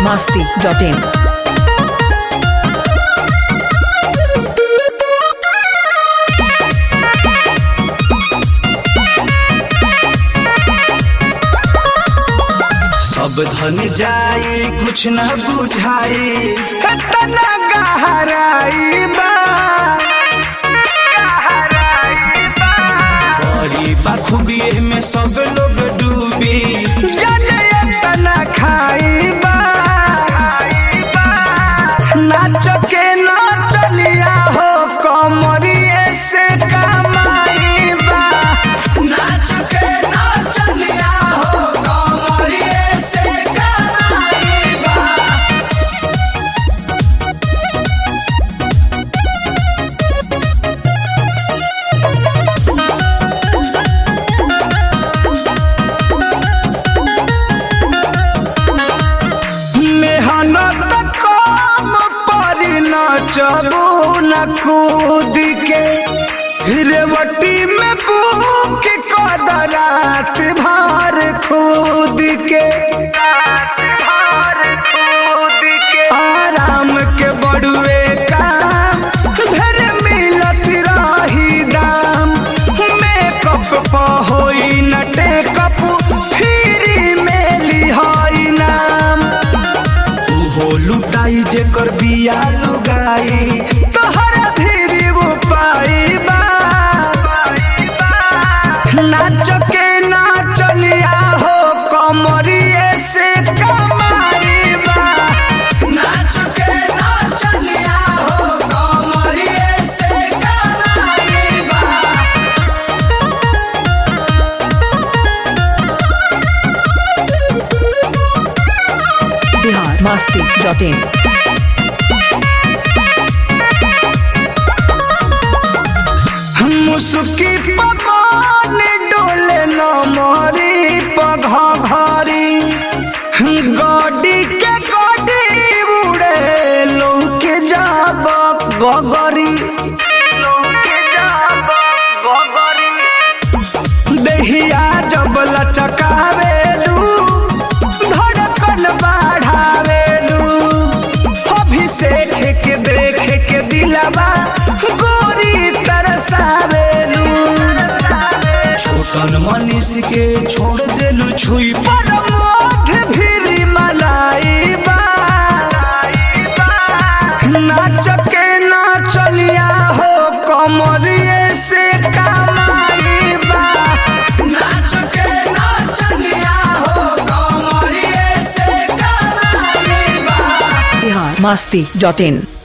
masti.in. सब धन जाए कुछ न बुझाए तना गहराई बा बड़ी बखूबिए में सब लोग डूबी जाने तना खाई बा नाच के नाचलिया हो कमरिए से कमाई बा नाच के नाचलिया हो कमरिए से कमाई बा मेहनत कम पर नचबू न कूद के रेवटी में बुक कदरात भार खुद के आराम के बड़ुए काम घर मिलत रही दाम मेकअप प होई न टेकअप फ्री में लिहाई नाम उहो लुटाई जेकर बिया लुगाई तोहरा फिरी वो पाई बा नाच के नाचलिया हो कमरिए से कमाई बा नाच के नाचलिया हो कमरिए से कमाई बा Bihar masti.in. मुसुकी पवन डोले न मोरी पघा घरी गडी के गडी उड़े लौके जाब गगरी दहिया जब लचकावेलू धड़कन बढ़ावेलू अभिषेक के देख के दिलवा गोरी तरसावेलू छोटन मनीष के छोड़ देलू छुई पर मोघ फिरी मलाई बा नाच के नाचलिया हो कमरिए से कमाई बा नाच के नाचलिया हो कमरिए से कमाई बा Bihar masti.in.